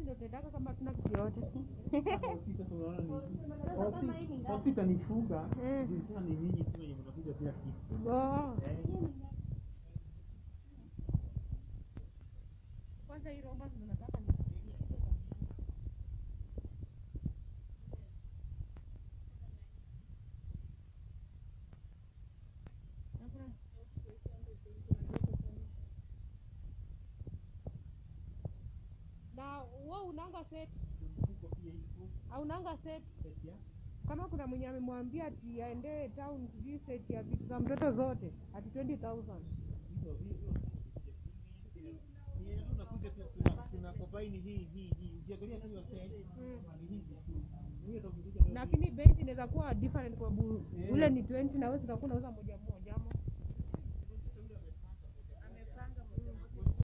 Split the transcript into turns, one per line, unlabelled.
sisi ndio tunaendaka kama hatuna kitu yote.
Hosi sasa unaona ni hosi hosi itanifunga.
Mm.
Juu Sasa ni nyinyi tu wenye mnakuja kila kitu.
Oh.
Eh.
Kwanza hii romba ndio nataka ni na wewe unanga set
Mfuko pia iko
au unanga set
set ya
kama kuna mwenye amemwambia ati aende town sijui set ya vitu za mtoto zote ati 20000
hizo hizo. Ni yetu nakuja tu tuna tuna combine hii hii hii. Ukiangalia tu hiyo set ni hizi tu. Hiyo ndio kuja
lakini bei inaweza kuwa different kwa sababu
Yeah.
ule ni 20 na wewe utakuwa unauza moja moja